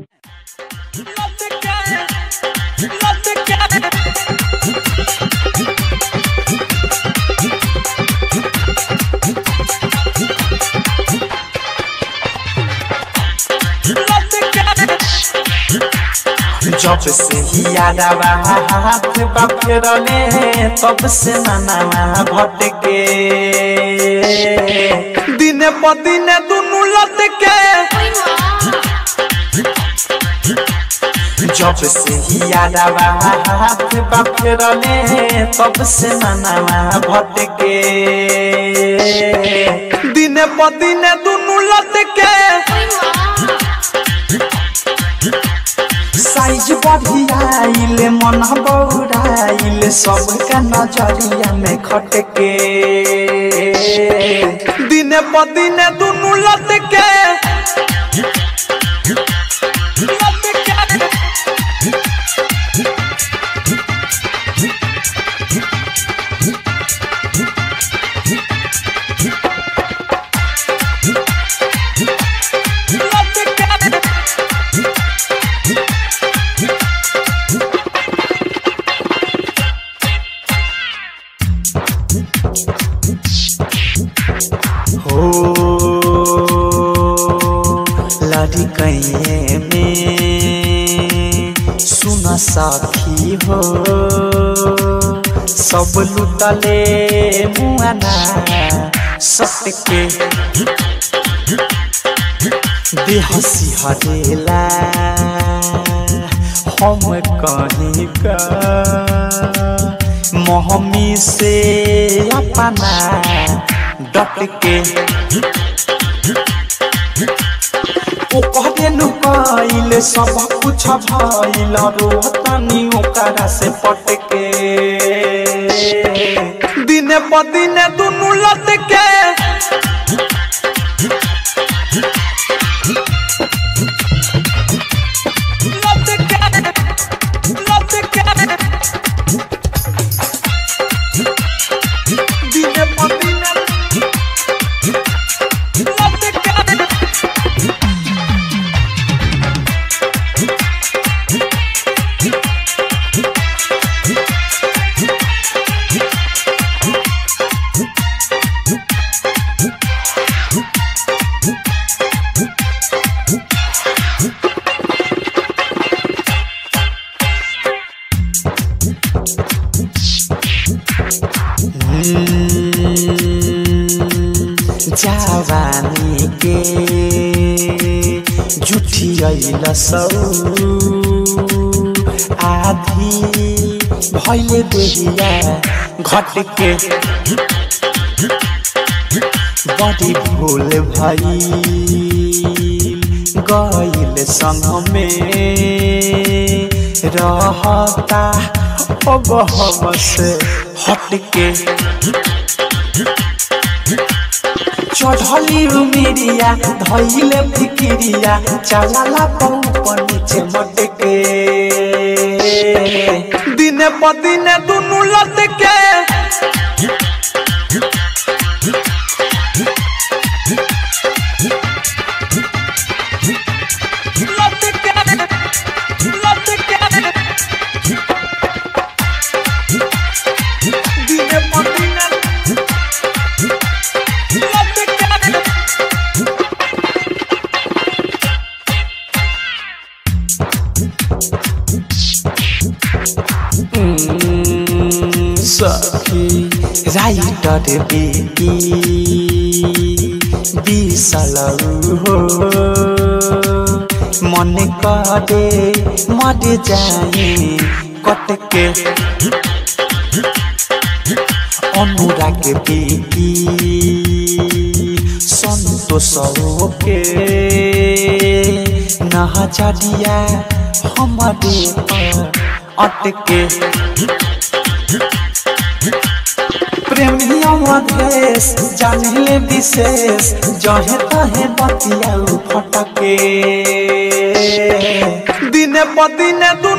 जब से ही यादवा हाथ बाफेरले तब से मनावा भटके दिने प दिने दुनु लटके जब से ही यादवा हाथ बाफेरले तब से मनावा भटके दिने प दिने दुनु लटके साइज बढ़ियाइल मन बौराइल सबका नजरिया में खटके दिने प दिने दुनु लटके हो लड़ी कैये में सुन साथी हो सब लुटले मुआना सटके देह सिहरेला हम कहीं का मोहमी से अपना डट के ओ कहबे नुकाइल सब कुछ भइल रोहतनी ओकरा से पटके दिने प दिने दुनु लटके दिने प दिने जवानी के जुठियल सौ आधी भैले देहिया घट के बड़ी भूल भई गईल संग में रहता अब हम से हट के चढ़ली उमिरिया धैले फिकिरिया चलाला पौपर नीचे मटके दिने प दिने दुनु लटके दिने प दिने सखी राइटर बेटी बिसल हो मन करे मर जाए कटके अनुराग बेटी संतोष के नहजरिया हमारे पर अटके प्रेमिया मधेश जानिले विशेष जहे तहे बतिया फटके दिने प दिने दु